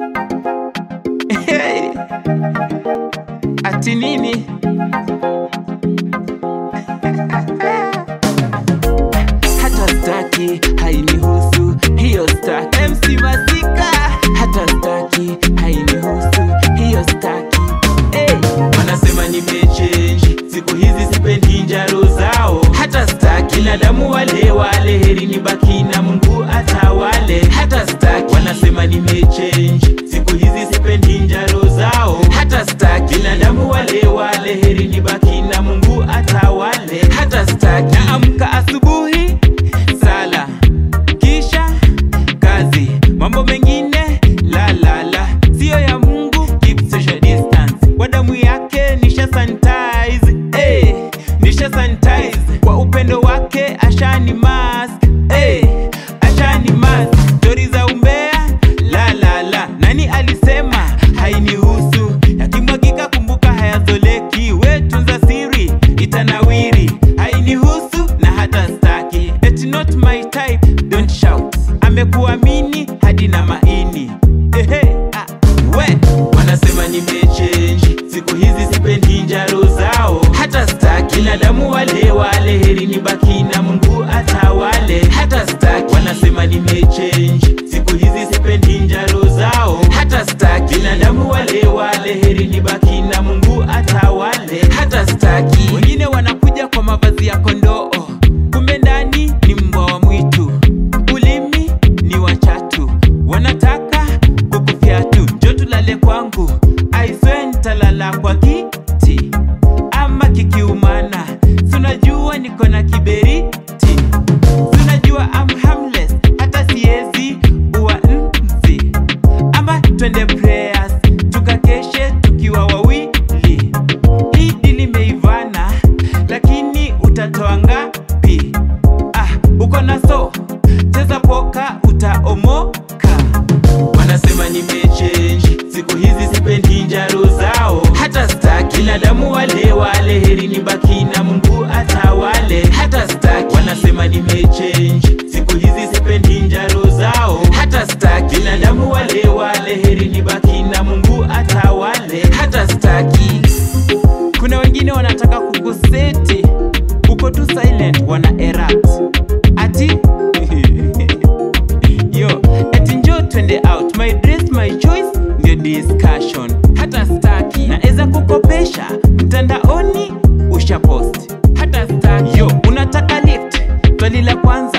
Hey. Ati nini? Hata staki hainihusu hiyo staki. MC Masika hata staki hainihusu hiyo staki. Hey. Wanasema nimechange siku hizi sipendi njaro zao, hata staki binadamu wale wale, heri nibaki na Mungu atawale, hata staki. Wanasema nimechange siku hizi sipendi njaro zao, hata staki binadamu wale wale, heri nibaki na Mungu atawale, hata staki. Naamka asubuhi sala kisha kazi, mambo mengine la la la, sio ya Mungu. Keep social distance, kwa damu yake nisha sanitize, hey, nisha sanitize kwa upendo wake ashani mask, hey, ashani mask. Stori za umbea la la la, nani alisema hainihusu? Yakimwagika kumbuka hayazoleki, we tunza siri itanawiri, hainihusu na hata staki. It's not my type, don't shout. Amekuamini hadi na maini Ehe, ah, we wanasema nimechange siku hizi sipendi njaro zao, hata staki binadamu wale wale, heri nibaki na Mungu atawale, hata staki wanasema nimechange siku hizi sipendi njaro zao, hata staki binadamu wale wale, heri nibaki na Mungu atawale, hata staki wengine wanakuja kwa mavazi ya kondoo, kumbe ndani ni mbwa wa mwitu, ulimi ni wachatu, wanataka kukufyatu, njo tulale kwangu, aiswe ntalala kwa kiti ama kikiumana, sunajua niko na kiberiti, sunajua am harmless, hata siezi uwa nzi, ama twende prayers tukakeshe tukiwa wawili. Hii dili meivana, lakini utatoa ngapi? Ah, uko na so cheza poka utaomoka. Wanasema nimechange siku hizi sipendi njaro zao, hata staki binadamu wale wale, heri nibaki na Mungu atawale, hata staki. Wanasema nimechange siku hizi sipendi njaro zao, hata staki binadamu wale wale, heri nibaki na Mungu atawale, hata staki. Kuna wengine wanataka kukuseti, uko tu silent, wana erupt ati yo ati njo twende out my dress my choice ndio discussion hata staki naeza kukopesha mtandaoni usha post hata staki yo unataka lift swali la kwanza